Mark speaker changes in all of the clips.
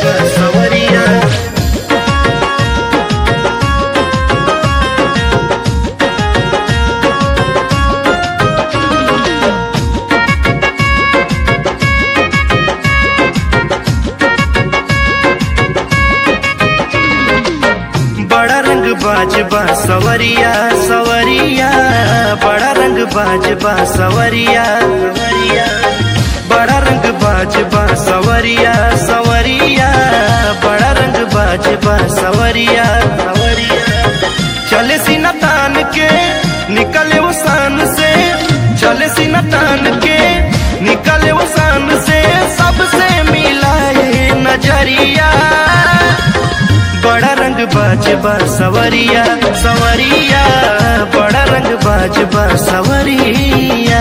Speaker 1: बा सवरिया बड़ा रंग बाजबा सवरिया सवरिया बड़ा रंग बाजबा सवरिया सवरिया बड़ा रंग बाजबा सवरिया सवरिया बड़ा रंग बाजबा सवरिया सवरिया चले सीना तान के निकले वो सान से चले सीना तान के निकले वो सान से सबसे मिलाए नजरिया बड़ा रंग बाजबा सवरिया सवरिया बड़ा रंग बाजबा सवरिया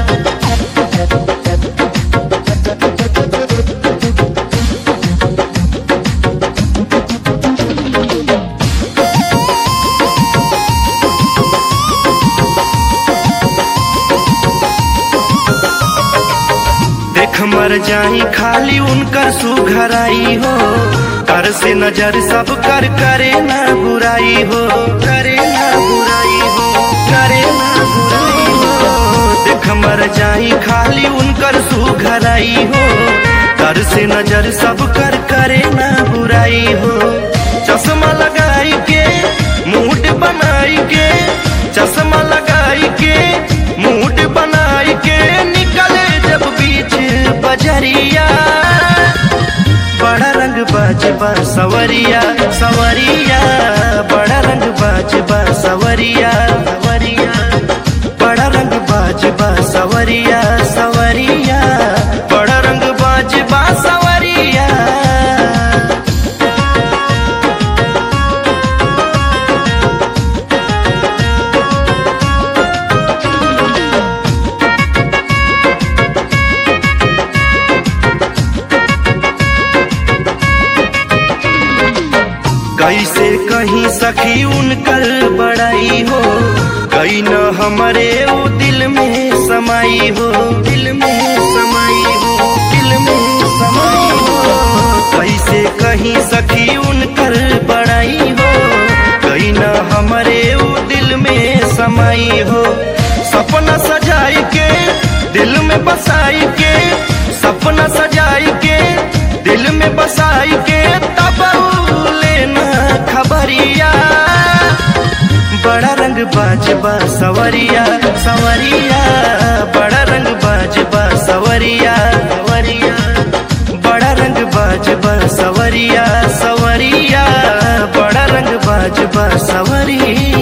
Speaker 1: देख मर जाई खाली उनकर सुघराई हो कर से नजर सब कर करे ना बुराई हो करे ना बुराई हो करे ना बुराई हो देख मर जाई खाली उनकर सुघराई हो कर से नजर सब कर करे ना बुराई हो चश्मा लगाई के मूड बनाई के चश्मा लगाई के मूड बनाई के निकले जब बीच बजरिया बड़ा रंग बाजबा सवरिया सवरिया बड़ा रंग बाजबा सवरिया सवरिया बड़ा रंग बाजबा सवरिया सवरिया बड़ा रंग बाजबा सवरिया कैसे कहीं सखी उनकर बड़ाई हो कहीं न हमारे वो दिल में समाई हो दिल में समाई हो दिल में समाई हो कैसे कहीं सखी उनकर बड़ाई हो कहीं न हमारे वो दिल में समाई हो सपना सजाई के दिल में बसाई के सपना सजाई के दिल में बसाई के तब लेना खबरिया बड़ा रंग बाजबा सवरिया सवरिया बड़ा रंग बाजबा सवरिया सवरिया बड़ा रंग बाजबा सवरिया सवरिया बड़ा रंग बाजबा सवरिया